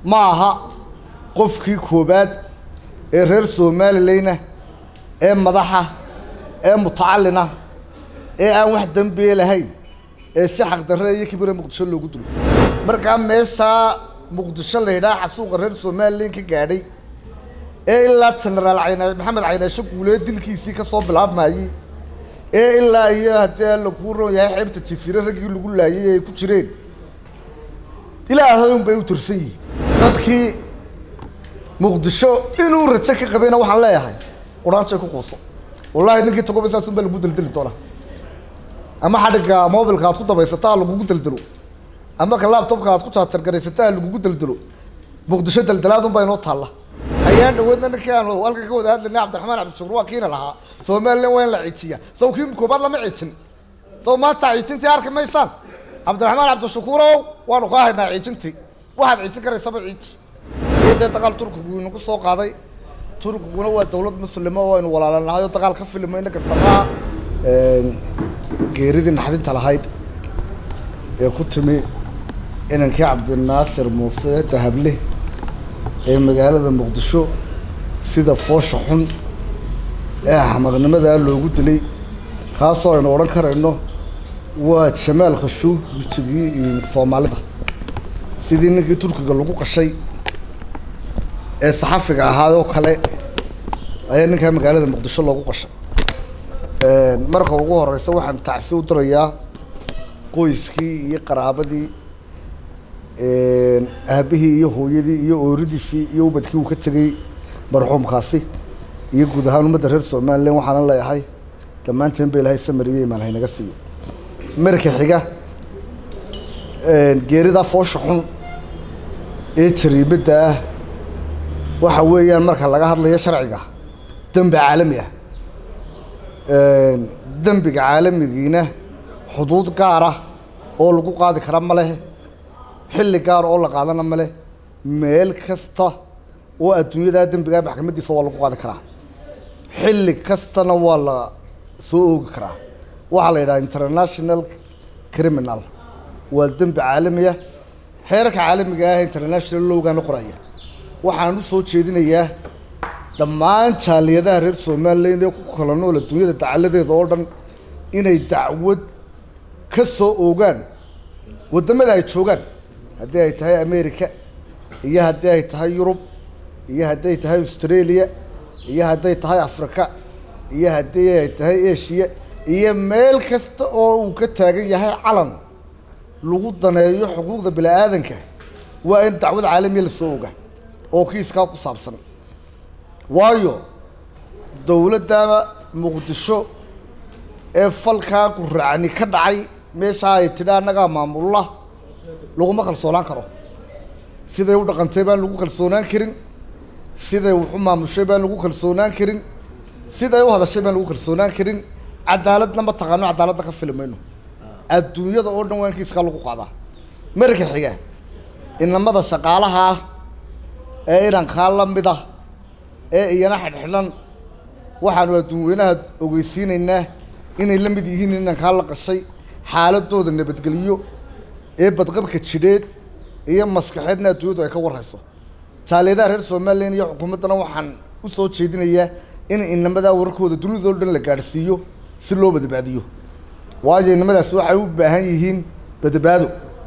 ma aha qofkii koobaad ee reer somalilayna ee madaxa ee mutacalina ee aan wax dembiye lahayn ee si xaqdarre iyo kibire muqdisho loogu dilo markaa meeshaa muqdisho la yidhaha xasuuqa reer somalilan ka gaadhay ee ilaa genaraal cayna maxamed caynaasho guulee dilkiisii ka soo bilaabmayey ee ilaa iyo haddii alla kuu ron yahay xeebta jasiire raggii lagu laayay ay ku jireen ilaahay un bay u tirsan yihiin dadkii muqdisho inuu rajo ka qabayna waxaan leeyahay quraanjay ku quuso wallahi ninkii tagoba saas un baa lagu deldeli doonaa ama xadhigga mobilka aad ku dabaysataa lagugu deldelo ama ka laptopka aad ku jaajargaraysataa lagugu deldelo muqdisho deldelaad un baa inoo taalla ayaan dhaweedna ninkii aanu halkan ka wada hadlaynay cabdiraxmaan cabdishukur waa kiina lahaa somalilan waa in la ciijiya saw kii koobaad lama ciijin saw maanta ciijintii arki maysaan cabdiraxmaan cabdishakuurow waanu kaa haynaa ciijintii waxaad ciijin karaysaba ciiji iyo dee dagaal turkigu inagu soo qaaday turkiguna waa dawlad muslima oo aynu walaalanahay oo dagaal ka filimayna gardaraa geeridii naxdinta lahayd ee ku timi inankii cabdinaasir muuse dahable ee magaalada muqdisho sida foosha xun ee axmaqnimadaa loogu dilay kaasoo aynu odhan karayno waa jamaal khashuugigii soomaalida sidii ninkii turkiga lagu qashay ee saxafiga ahaayoo kale ayaa ninkaa magaalada muqdisho loogu qashay marka ugu horeysa waxaan tacsi u dirayaa qoyskii iyo qaraabadii aabihii iyo hooyadii iyo ooridiisii iyo ubadkii uu ka tegey marxuumkaasi iyo guud ahaan ummadda reer somalilan waxaana leeyahay dhammaanteen ba ilahay samariye imaan haynaga siiyo marka xiga geeridaa foosha xun ee jariimadda ah waxa weeyaan marka laga hadlayo sharciga dembi caalami ah dembiga caalamigiina xuduud gaar ah oo lagu qaadi kara ma leh xilli gaar oo la qaadana ma leh meel kasta oo adduunyadaa dembigaa maxkamaddiisa waa lagu qaadi karaa xilli kastana waa la soo oogi karaa waxaa la yidhaha international criminal waa dembi caalamiya xeerarka caalamiga ah international lowgaana qoraya waxaan u soo jeedinayaa dhammaan jaaliyadaha reer somalilan ee ku kala nool adduunyada dacaladeeda oo dhan inay dacwad ka soo oogaan waddamada ay joogaan haddii ay tahay america iyo haddii ay tahay yurub iyo haddii ay tahay australia iyo hadday tahay africa iyo haddii ay tahay asia iyo meel kasta oo uu ka taagan yahay calan lagu daneeyo xuquuqda bini aadanka waa in dacwad caalamiya lasoo oga oo kiiskaa ku saabsan waayo dowladda muqdisho ee falkaa guracni ka dhacay meeshaa ay tidhi annagaa maamulla laguma kalsoonaan karo siday u dhaqantay baan lagu kalsoonaan karin siday waxu maamushay baan lagu kalsoonaan karin siday u hadashay baan lagu kalsoonaan karin cadaaladna ma taqaano cadaaladda ka fili mayno adduunyada oo dhan waa in kiiskaa lagu qaadaa marka xiga inamada shaqaalaha ah ee inankaa la mid ah ee iyana xidhxidhan waxaanu adduunweynaha ogeysiinaynaa inay la mid yihiin inankaa la qashay xaaladooda nabadgeliyo ee badqabka jidheed iyo maskaxeedna adduunyadu ay ka warhayso jaaliyadaha reer somalilan iyo xukuumaddana waxaan u soo jeedinayaa in inamadaa wararkooda dunidao dhan la gaadhsiiyo si loo badbaadiyo waayo inamadaasi waxay u baahan yihiin badbaado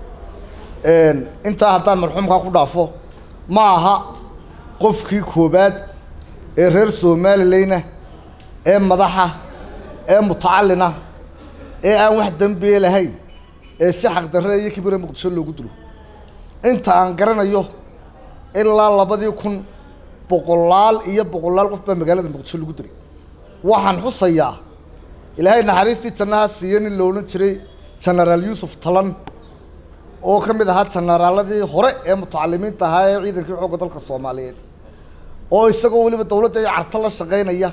intaa haddaan marxuumkaa ku dhaafo ma aha qofkii koobaad ee reer somalilayna ee madaxa ee mutacalina ee aan wax dembiye lahayn ee si xaqdarre iyo kibire muqdisho loogu dilo inta aan garanayo ilaa labadii kun boqolaal iyo boqolaal qof baa magaalada muqdisho lagu dilay waxaan xusayaa ilaahay naxariistii jannaha siiye nin la odhan jiray genaraal yuusuf talan oo ka mid ahaa janaraaladii hore ee mutacalimiinta ahaa ee ciidankii xoogga dalka soomaaliyeed oo isagoo weliba dawladda iyo carto la shaqaynaya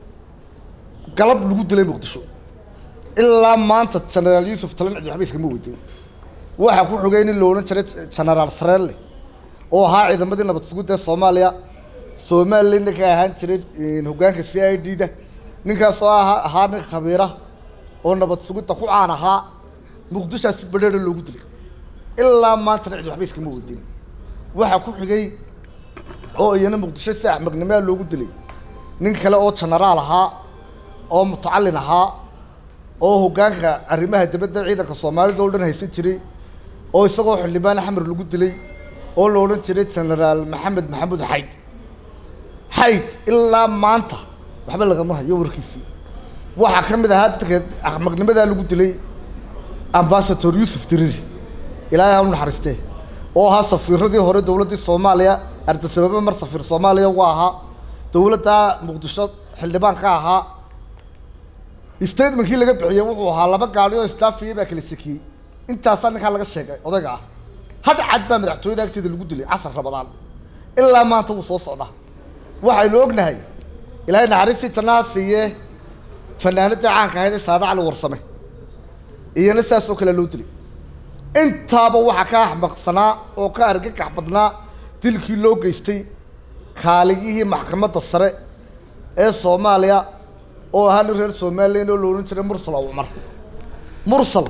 galab lagu dilay muqdisho ilaa maanta genaraal yuusuf talan cidi waxba iskama weydiin waxaa ku xogay nin la odhan jiray genaraal sareelle oo ahaa ciidamadii nabad sugidda ee soomaaliya somalilan ninka ahaan jiray hoggaanka c i d da ninkaasoo aha ahaa nin khabiira oo nabad sugidda ku caan ahaa muqdishaa si badheera loogu dilay ilaa maantana cidi waxba iskama weydiin waxaa ku xigay oo iyana muqdisho si axmednimaa loogu dilay nin kale oo jenaraal ahaa oo mutacallin ahaa oo hoggaanka arrimaha dibadda ciidanka soomaalida oo dhan haysan jiray oo isagoo xildhibaan axmer lagu dilay oo la odhan jiray jenaraal maxamed maxamuud xayd xayd ilaa maanta waxba lagama hayo warkiisii waxaa ka mid ahaa dadka axmaqnimadaa lagu dilay ambasador yuusuf diriri ilaahay ha u naxariistee oo ahaa safiiradii hore dowladdii soomaaliya ardasababa mar safiir soomaaliya uga ahaa dowladda muqdisho xildhibaan ka ahaa statementkii laga bixiyey wuxuu ahaa laba gaadi oo istaafiyey baa kala sekiyey intaasaa ninkaa laga sheegay odayga ah had cad baa madaxtooyada agteeda lagu dilay casar rabadaan ilaa maanta wuu soo socdaa waxaynu ognahay ilaahay naxariistii jannaha siiye fanaanadii caanka ahayd ee saada cali warsame iyana saas oo kale loo dilay intaaba waxaa ka axmaqsanaa oo ka argagax badnaa dilkii loo geystay kaaligihii maxkamadda sare ee soomaaliya oo ahaa nin reer somalilan oo la odhan jiray mursal oo cumar mursal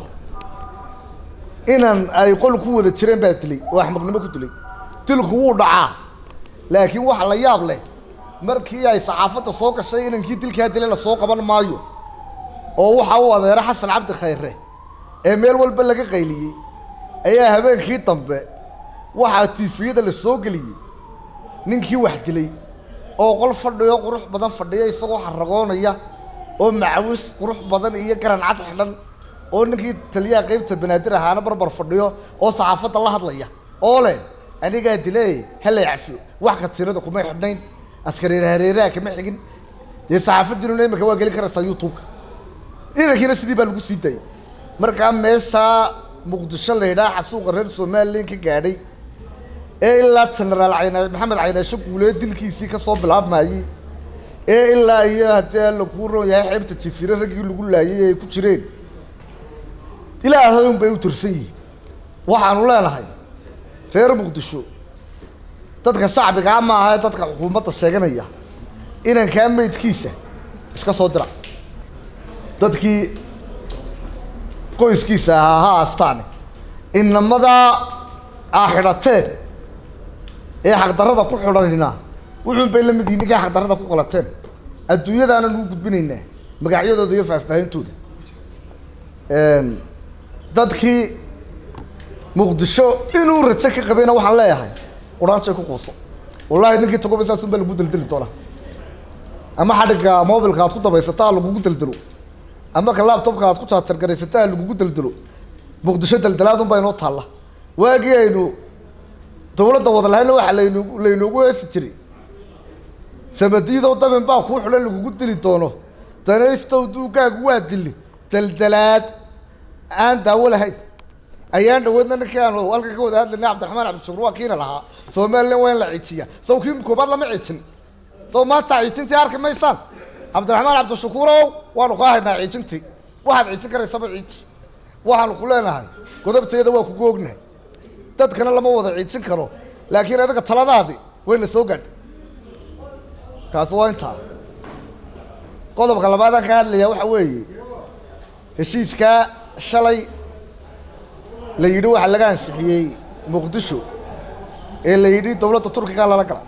inan ay qol ku wada jireen baa dilay oo axmaqnimo ku dilay dilku wuu dhacaa laakiin waxa la yaab leh markii ay saxaafadda soo gashay inankii dilkaa dilay lasoo qaban maayo oo waxa uu adeero xasan cabdi khayre ee meel walba laga qayliyey ayaa habeenkii dambe waxaa tiifiyada la soo geliyey ninkii wax dilay oo qol fadhiyo qurux badan fadhiya isagoo xaragoonaya oo macawis qurux badan iyo garan cad xidhan oo ninkii taliyaha qeybta banaadir ahaana barbar fadhiyo oo saxaafadda la hadlaya oo leh anigaa dilay halay cafiyo wax katiirada kuma xidhnayn askareer hareeraha kama xigin dee saxaafaddiinuna iminka waa gelin karaysaa youtube-ka inankiina sidii baa lagu sii daayay markaa meeshaa muqdisho la yidhaha xasuuqa reer somalilan ka gaadhay ee ilaa jenaraal cayna maxamed caynaasho guulee dilkiisii ka soo bilaabmayey ee ilaa iyo haddii alla kuu roon yahay xeebta jifiire raggii lagu laayay ay ku jireen ilaahay un bay u tirsan yihiin waxaanu leenahay reer muqdisho dadka shacbigaa ma aha ee dadka xukuumadda sheeganaya inankaa meydkiisa iska soo dira dadkii qoyskiisa ahaa ha aastaane inamadaa aa xidhateen ee xaqdarrada ku xidhanina wuxuun bay la mid yihin ninkay xaqdarrada ku qalateen adduunyadaana nugu gudbinaynaa magacyadooda iyo faahfaahintooda dadkii muqdisho inuu rajo ka qabayna waxaan leeyahay quraanjay ku quuso wallahi ninkii tagoba saasun baa lagu deldeli doonaa ama xadhigga mobilka aad ku dabaysataa lagugu deldelo ama ka laptopka aad ku jaajargaraysataa lagugu deldelo muqdisho deldelaadun baa inoo taalla waagii aynu dawladda wada lahayna waxaa laynu laynoogu heesi jiray samadiidoo damin baa kuu xidhan lagugu dili doono danaystow duugaagu waa dili deldelaad aan daawo lahayn ayaan dhaweedna ninkii aanu halkan ka wada hadlaynay cabdiraxmaan cabdishukur waa kiina lahaa somalilan waa in la ciijiya saw kii koobaad lama ciijin saw maanta ciijintii arki maysaan cabdiraxmaan cabdishakuurow waanu kaa haynaa ciijintii waxaad ciijin karaysaba ciiji waxaanu ku leenahay godobteeda waa kugu ognahay dadkana lama wada ciijin karo laakiin adiga taladaadi wayna soo gaadhay taasi waa intaa qodobka labaadaan ka hadlayaa waxa weeye heshiiskaa shalay la yidhi waxaa laga ansixiyey muqdisho ee la yidhi dowladda turkiga lala gala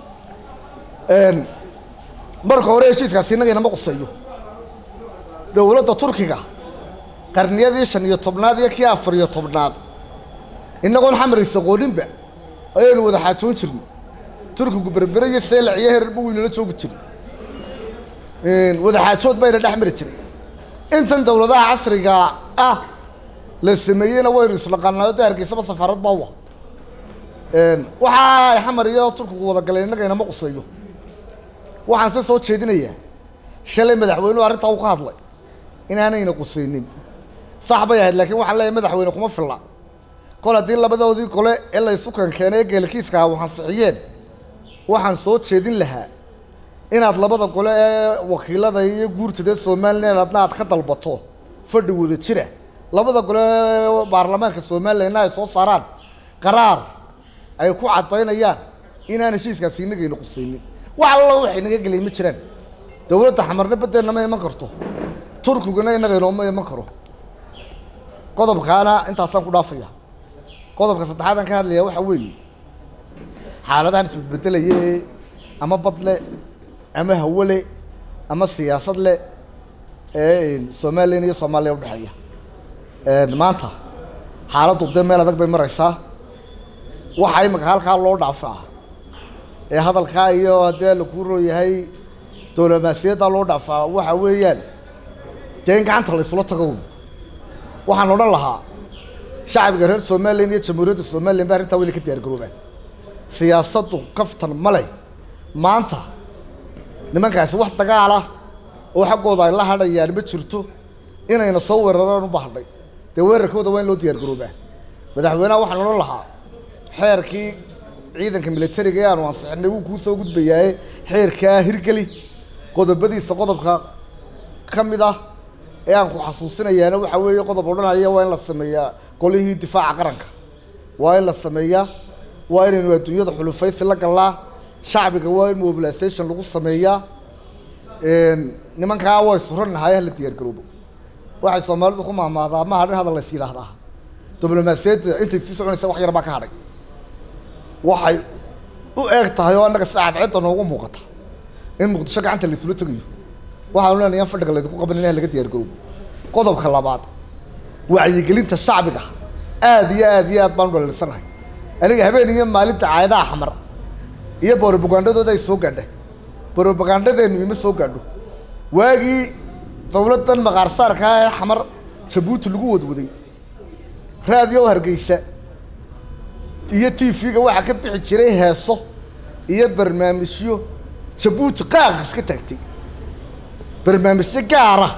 marka hore heshiiskaasi innaga inama quseeyo dowladda turkiga qarniyadii shan iyo tobnaad iyo kii afar iyo tobnaad innagoon xamaraysa qooninba ayaynu wada xaajoon jirnay turkigu berbere iyo seelac iyo herarba weynala joogi jiray wada xaajood bayna dhex mari jiray intan dowladaha casriga ah la sameeyeyna waynu islaqaanaa de hargeysaba safaarad baa wa waxa ay xamar iyo turkigu wada galeen innaga inama quseeyo waxaan se soo jeedinayaa shalay madaxweynuhu arrintaa u ka hadlay inaanayna quseynin sax bay ahayd laakiin waxaan leeyahay madaxweyne kuma filla kol haddii labadoodii gole ee la isu kankeenay ee geelkiiska ah waxansixiyeen waxaan soo jeedin lahaa inaad labada gole ee wakiilada iyo guurtada ee somalilan adna aad ka dalbato fadhi wada jira labada gole ee baarlamaanka somalilanna ay soo saaraan qaraar ay ku caddaynayaan inaan heshiiskaasi inagayna qusaynin wax alla waxay naga gelay ma jiraan dowladda xamarna baddeenna ma iman karto turkiguna inagainooma iman karo qodobkaana intaasaan ku dhaafaya qodobka saddexaad aan ka hadlayaa waxaa weeye xaaladahan isbedbedelaya ee ama bad le ama hawo le ama siyaasad le ee somalilan iyo soomaaliya udhexeeya maanta xaaladdu dee meel adag bay maraysaa waxaa imika halkaa loo dhaafaa ee hadalkaa iyo haddee lakuu rooyahay dowlamaasiyaddaa loo dhaafaa waxa weeyaan dee in gacanta la isula tago waxaan odhan lahaa shacbiga reer somalilan iyo jamhuuriyadda somalilan ba arrintaa wayna ka diyaar garoobaan siyaasaddu kaftan ma leh maanta nimankaasi wax dagaala oo xaggooda ay la hadhayaan ma jirto inayna soo weeraraan u bahdhay dee weerarkooda waa in loo diyaar garoobaa madaxweynaha waxaan odhan lahaa xeerkii ciidanka militariga ee aanu ansixinay wuu kuu soo gudbayaaye xeerkaa hirgeli qodobadiisa qodobka ka mid ah ee aan ku xasuusinayaana waxa weeye qodob odhanaya waa in la sameeyaa golihii difaaca qaranka waa in la sameeyaa waa inaynu adduunyada xulufaysi la gallaa shacbiga waa in mobilisation lagu sameeyaa nimankaa way suranahay hala diyaar garoobo waxay soomaalidu ku mahmaadaa ma hadhin hadal lays yidhaahdaa diblomaasiyadda intay sii soconaysa wax yar baa ka hadhay waxay u eeg tahay oo annaga sida cadceedda noogu muuqata in muqdisho gacanta laysula tegayo waxaanu leenahay in fadhiga laydinku qaban in laga diyaar garoobo qodobka labaad wacyigelinta shacbiga aada iyo aada iyo aad baan u dhaliilsanahay aniga habeen iyo maalinta caayadaha xamar iyo borobagandadooda ay soo gaadha borobagandadeennu ima soo gaadho waagii dawladdan maqaarsaarkaa ee xamar jabuuti lagu wadwaday raadiyo hargeysa iyo t v-ga waxaa ka bixi jiray heeso iyo barnaamijyo jabuuti qaaq iska taagtay barnaamijyo gaara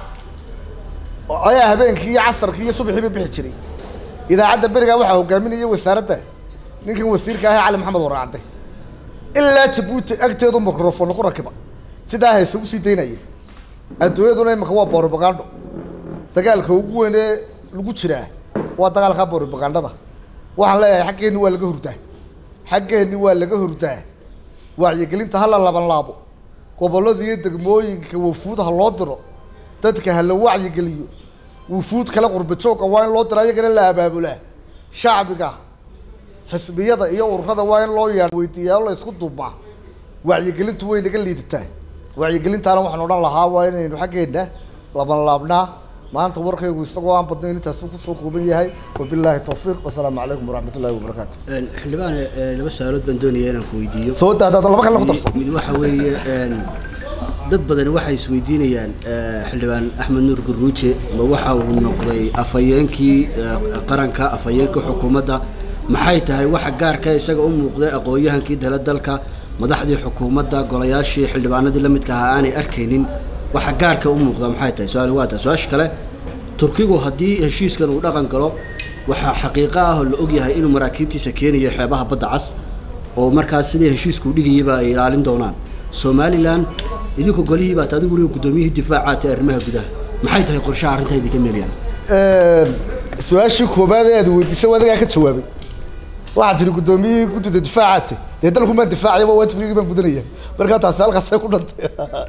ayaa habeenkii iyo casarkii iyo subaxiiba bixi jiray idaacadda berigaa waxaa hogaaminaya wasaaradda ninkan wasiirka ahe cali maxamed waraacde ilaa jabuuti agteedu microfon ku rakiba sidaa hayse ugu sii daynaya adduunyaduna imika waa borobagando dagaalka ugu weyn ee lagu jiraa waa dagaalka borobagandada waxaan leeyahay xaggeenni waa laga hurdaa xaggeenni waa laga hurdaa wacyigelinta hala laban laabo gobollada iyo degmooyinka wafuud ha loo diro dadka ha la wacyigeliyo wufuud kale qurba joogga waa in loo diro ayagana la abaabulaa shacbiga xisbiyada iyo ururada waa in loo yeedha weydiiyaa o la isku duubaa wacyigelintu way naga liidataa wacyigelintaana waxaan odhan lahaa waa inaynu xaggeenna laban laabnaa maanta warkaygu isagoo aan badnayn intaasu kusoo kooban yahay wabilaahi tawfiiq wasalaamu calaykum waraxmat ullahi wabarakaatu xildhibaane laba su-aalood baan doonaya inaan ku weydiiyo soo daadaada laba kale ku darso mid waxa weeye dad badani waxay isweydiinayaan xildhibaan axmed nuur guruuje ma waxa uu noqday afhayeenkii qaranka afhayeenka xukuumadda maxay tahay waxa gaarka isaga u muuqday aqoon-yahankii dala dalka madaxdii xukuumadda golayaashii xildhibaanadii la midka ahaa aanay arkaynin waxa gaarka u muuqda maxay tahay su-aal waa tahay su-aasha kale turkigu haddii heshiiskan uu dhaqan galo waxaa xaqiiqo ah oo la ogyahay inuu maraakiibtiisa keenayo xeebaha badda cas oo markaas sidii heshiisku dhigayaba ay ilaalin doonaan somalilan idinku golihii baat adigu weliba guddoomiyihii difaacaat ee arrimaha gudaha maxay tahay qorshaha arrintaa idinka meelayaan su-aashii koobaad ee aad weydiisay adigaa ka jawaabay waxaad tihi guddoomiyihii guddida difaacaate dee dalku maan difaacaya waa waajibkaygi baan gudanaya markaa taasi halkaasay ku dhantay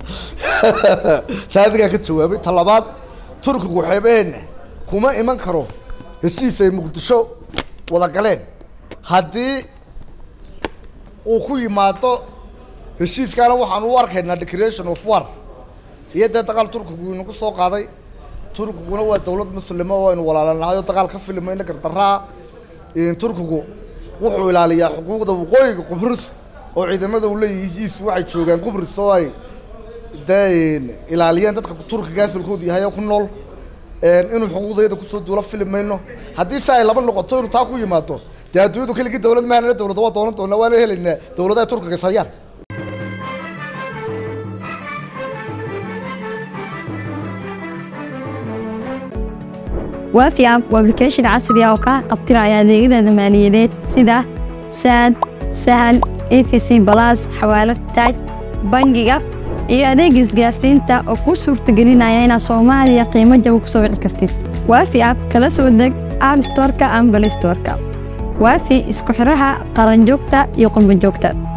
taa adigaa ka jawaabay ta labaad turkigu xeebaheenna kuma iman karo heshiis ay muqdisho wada galeen haddii uu ku yimaado heshiiskaana waxaan u arkaynaa declaration of war iyo dee dagaal turkigu inagu soo qaaday turkiguna waa dawlad muslima oo aynu walaalanahay oo dagaal ka filmayna gardaraa turkigu wuxuu ilaaliyaa xuquuqda waqooyiga qubrus oo ciidamada uu leeyihiisu waxay joogaan qubrus oo ay dee ilaaliyeen dadka turkiga asalkoodu yahay oo ku nool inuu xuquuqdayada kusoo duulo fili mayno haddii si ay laba noqoto inuu taa ku yimaado dee adduunyadu keligii dawlad maanana dawladda waa doonan doonaa waana helaynaa dawladaha turkiga is hayaan waafi app waa application casri ah oo kaa qabtiraya adeegyada maaliyadeed sida saad sahal efc balas xawaalad taaj bangiga iyo adeega isgaarsiinta oo kuu suurtagelinaya inaad soomaaliya qiimo jaba ku soo wici kartid waafi app kala soo deg app storeka ama balay storeka waafi isku xiraha qaranjoogta iyo qurbanjoogta